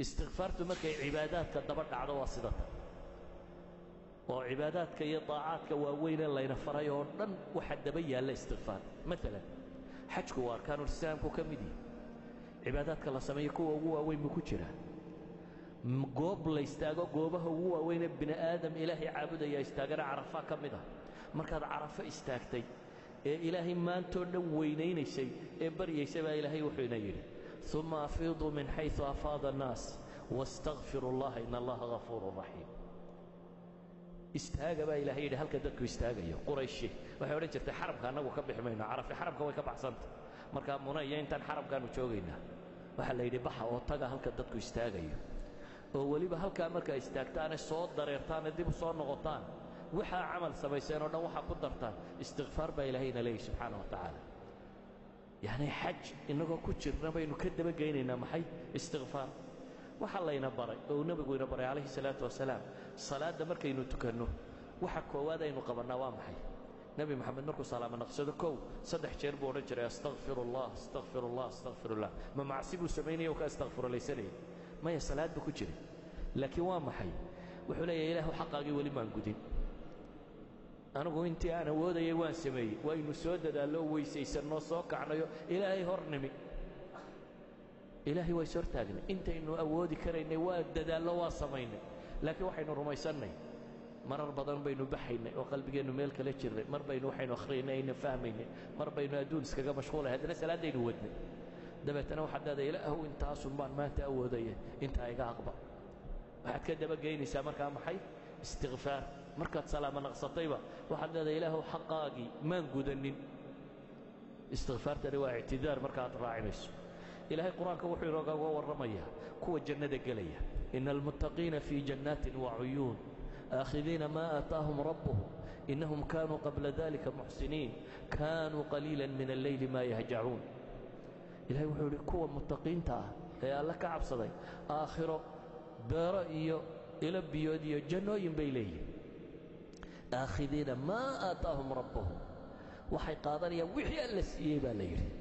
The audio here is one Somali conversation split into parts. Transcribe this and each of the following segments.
istikfaartu markay cibaadaadka daba dhacdo waa sida tan oo cibaadaadka iyo daacaadka waaweynee layna faray oo dhan waxa daba yaalla istikfaar maalan xajku waa arkaanulislaamku ka mid yihi cibaadaadka la sameeyo kuwa ugu waaweyn buu ku jiraa goob la istaago goobaha ugu waaweynee bini aadam ilaahay caabudaya istaagana carafaa ka mid ah markaad carafo istaagtay ee ilaahay maantoo dhan weynaynaysay ee baryaysay baa ilaahay wuxuuna yidhi uma afiiduu min xaysu afaada annaas wastakfiru allaha in allaha hafuurun raxiim istaaga baa ilahay yidhi halka dadku istaagayo qurayshi waxay odhan jirtay xarabka annagu ka bixi mayno carafi xarabka way ka baxsanta markaa muna iyo intaan xarabkaannu joogaynaa waxaa la yidhi baxa oo taga halka dadku istaagayo oo weliba halkaa markaa istaagtaane soo dareertaane dib u soo noqotaan waxaa camal samayseen oo dhan waxaa ku dartaan istikfaar baa ilaahayna leeyahy subxaana wa tacaala yacni xaj innagoo ku jirna baynu ka dabageynaynaa maxay istikfaar waxaa layna baray oo uu nebigu ina baray calayhi salaatu wasalaam salaadda markaynu tukanno waxa koowaad aynu qabannaa waa maxay nebi moxamed markuu salaamo naqsado kow saddex jeer buu odhan jiray astakfirullah astakfirullah astakfirullah ma macsi buu samaynaya oo ka astakfirulaysanaya maya salaad buu ku jiray laakiin waa maxay wuxuu leeyahay ilaahu xaqaagii weli maan gudin anigu intii aan awoodayay waan sameeyey waynu soo dadaallo weysaysanno soo kacnayo ilaahay hor nimi ilaahay waa is hortaagnay intaynu awoodi karaynay waa dadaallo waa samaynay laakiin waxaynu rumaysannay marar badan baynu baxaynay oo qalbigeennu meel kala jirnay mar baynu waxaynu akhriyaynay ayna fahmaynay mar baynu adduun iskaga mashquulay haddana salaaddaynu wadnay dabeetana waxaad leedahay ilaahu intaasun baan maanta awoodaya intaa iga aqba waxaad ka dabageynaysaa markaa maxay istikfaar markaad salaamo naqsatayba waxaad leedahay ilaahu xaqaagii maan gudanin istikfaartani waa ictidaar markaaad raacinayso ilaahay qur-aanka wuxuu inooga warramayaa kuwa jannada gelaya ina almuttaqiina fii jannaatin wacuyuun aakhidiina maa aataahum rabbuhum innahum kaanuu qabla dalika muxsiniin kaanuu qaliila min alleyli maa yahjacuun ilahay wuxuu idhi kuwa muttaqiinta ah ee alle ka cabsaday aakhiro beero iyo ilo biyood iyo jannooyin bay leeyihin aakhidiina maa aataahum rabbuhum waxay qaadanayaan wixii alla siiyey baa la yidhi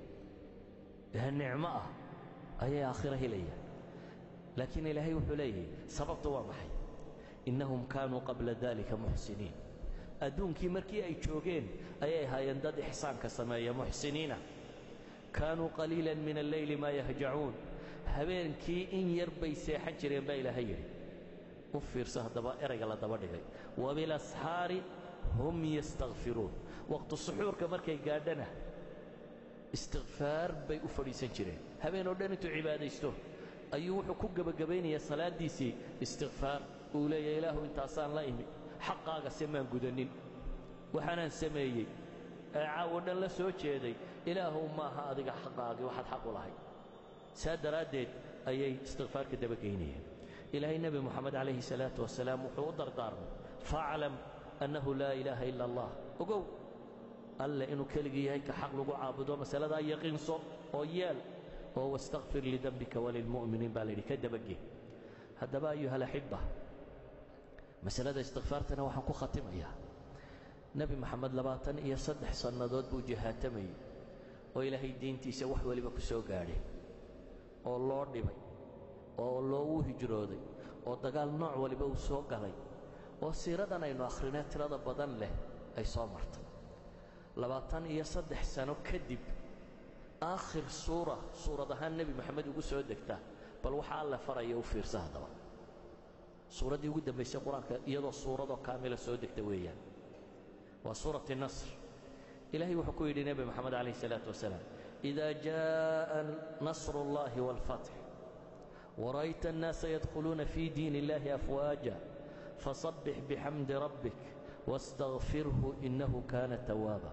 ee nicmo ah ayay aakhiro helayaan laakiin ilaahay wuxuu leeyahay sababtu waa maxay innahum kaanuu qabla dalika muxsiniin adduunkii markii ay joogeen ayay ahaayeen dad ixsaanka sameeya muxsiniina kaanuu qaliilan min alleyli maa yahjacuun habeenkii in yar bay seexan jireen baa ilaahay yidhi u fiirso haddaba erayga la daba dhigay wabilasxaari hum yastakfiruun waqtu suxuurka markay gaadhana istikfaar bay u fadhiisan jireen habeen oo dhan intuu cibaadaysto ayuu wuxuu ku gebagabaynayaa salaaddiisii istikfaar uu leeyahay ilaahu intaasaan la imi xaqaaga se maan gudanin waxaanaan sameeyey ee caawo dhan la soo jeeday ilaahuw maaha adiga xaqaagii waxaad xaq u lahay saa daraaddeed ayay istikfaarka dabageynayeen ilaahay nebi moxamed calayhi salaatu wasalaam wuxuu u dardaarmay faaclam annahu laa ilaaha ila allah ogow alle inuu keligii yahay ka xaq lagu caabudo masaladaa yaqiinso oo yeel oo wastakfir lidembika walilmu'miniin baa layidhi ka dabagee haddaba ayuha alaxibba masalada istikfaartana waxaan ku khatimayaa nebi moxamed labaatan iyo saddex sannadood buu jihaatamayey oo ilaahay diintiisa wax weliba ku soo gaadhay oo loo dhibay oo loogu hijrooday oo dagaal nooc waliba uu soo galay oo siiradan aynu akhrinee tirada badan leh ay soo martay labaatan iyo saddex sano kadib aakhir suura suurad ahaan nebi moxamed ugu soo degta bal waxa alle faraya u fiirsa haddaba suuraddii ugu dambaysay qur-aanka iyadoo suuradoo kaamila soo degta weeyaan waa suurati nasr ilaahay wuxuu ku yidhi nebi moxamed calayh isalaatu wasalaam ida jaaءa nasru اllahi wاlfatx wara'ayta الnaasa yadkhuluuna fi diin اllahi afwaaja fasabbix bixamdi rabbik wastakfirhu innahu kaana tawaaba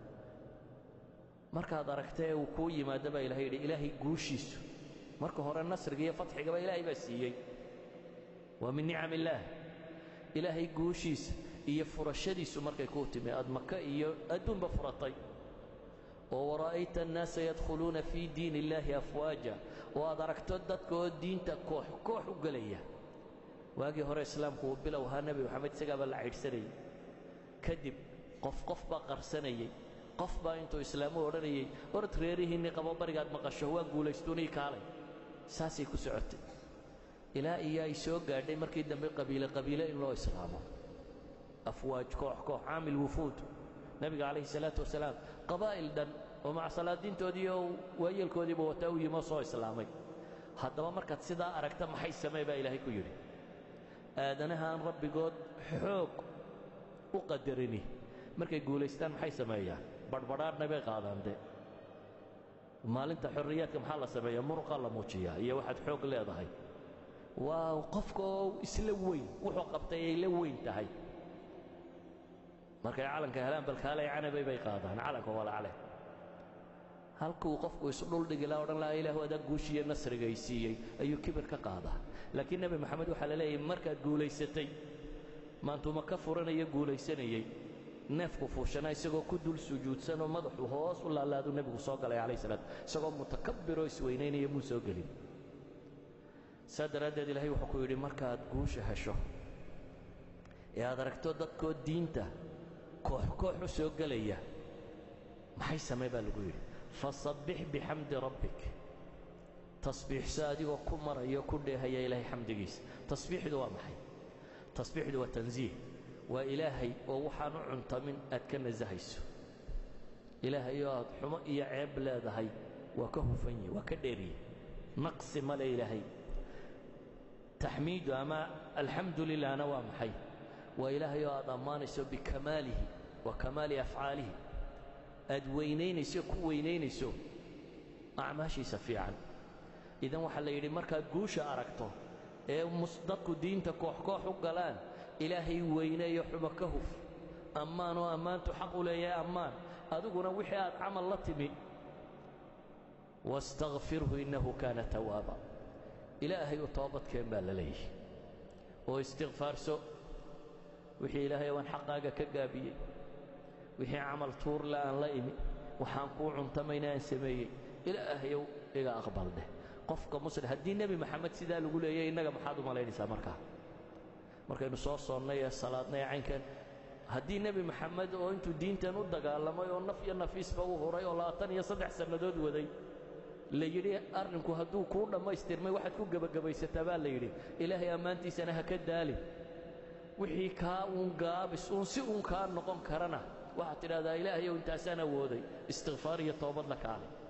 markaad aragta ee uu kuu yimaado baa ilahay yidhi ilaahay guushiisu marka hore nasriga iyo fatxigaba ilaahay baa siiyey waa min nicam illaah ilaahay guushiisa iyo furashadiisu markay kuu timi aad maka iyo adduunba furatay oo wara'ayta annaasa yadkhuluuna fii diin illaahi afwaaja oo aad aragto dadka oo diinta koox koox u gelaya waagii hore islaamku uu bilow ahaa nebi moxamed isagaabaa la caydhsanayay kadib qof qof baa qarsanayey qof baa intuu islaamu odhanayay orod reerihiinni qabo barigaad maqasho waa guulaystuunii kaalay saasay ku socotay ilaa iyo ay soo gaadhay markii dambe qabiile qabiile in loo islaamo afwaaj koox koox caamil wufuud nebiga calayhi salaatu wasalaam qabaa'il dhan oo maca salaadiintoodii oo waayeelkoodiiba wataa u yimoo soo islaamay haddaba markaad sidaa aragta maxay samee baa ilaahay ku yidhi aadanaha aan rabbigood xoog u qadarini markay guulaystaan maxay sameeyaan badhbadhaadhna bay qaadaan de maalinta xorriyaadka maxaa la sameeyaa muruqa la muujiyaa iyo waxaad xoog leedahay waa qofka oo isla weyn wuxuu qabtay ay la weyn tahay markay calanka helaan balkaalay canabay bay qaadaan calanka walacale halkuu qofku isdhuldhigi laha odhan lahaa ilaahu adaa guushiiyo nasrigay siiyey ayuu kibir ka qaadaa laakiin nebi moxamed waxaa la leeyahay markaad guulaysatay maantuma ka furanaya guulaysanayey neefku fuushanaa isagoo ku dul sujuudsanoo madaxu hoos u laalaadu nebigu soo galay calayh salaat isagoo mutakabbiroo isweynaynaya muu soo gelin saa daraaddeed ilaahay wuxuu ku yidhi markaad guusha hesho ee aad aragto dadkoo diinta koox koox u soo gelaya maxay samee baa lagu yidhi fasabbix bixamdi rabbik tasbiixso adigoo ku marayo ku dheehaya ilaahay xamdigiisa tasbiixdu waa maxay tasbiixdu waa tansiih waa ilaahay oo waxaan u cuntamin aad ka nasahayso ilaahay oo aad xumo iyo ceeb leedahay waa ka hufan yahi waa ka dheeriye naqsi male ilaahay taxmiidu ama alxamdu lilahna waa maxay waa ilaahay oo aad ammaanayso bikamaalihi wa kamaali afcaalihi aad weynaynayso ku weynaynayso acmaashiisa fiican idan waxaa la yidhi markaad guusha aragto ee dadku diinta koox koox u galaan ilaahay weyneeyo xumo ka huf ammaan oo ammaantu xaq u leeyahay ammaan adiguna wixii aad camal la timi wastakfirhu innahu kaana tawaaba ilaahay u toobadkeen baa la leeyahy oo istikfaarso wixii ilaahay waan xaqaaga ka gaabiyey wixii camal tuurle aan la imi waxaan kuu cuntamayna aan sameeyey ilaahayow iga aqbal dheh qofka muslim haddii nebi maxamed sidaa lagu leeyay innaga maxaad u malaynaysaa markaa markaynu soo soonnay ee salaadnay caynkan haddii nebi maxamed oo intuu diintan u dagaalamay oo naf iyo nafiisba u huray oo labaatan iyo saddex sannadood waday la yidhi arrinku hadduu kuu dhammaystirmay waxaad ku gebagabaysataa baa la yidhi ilaahay ammaantiisana ha ka daalin wixii kaa uun gaabis uun si uun kaa noqon karana waxaad tidhahdaa ilaahayow intaasaan awooday istikfaar iyo toobad la kaalay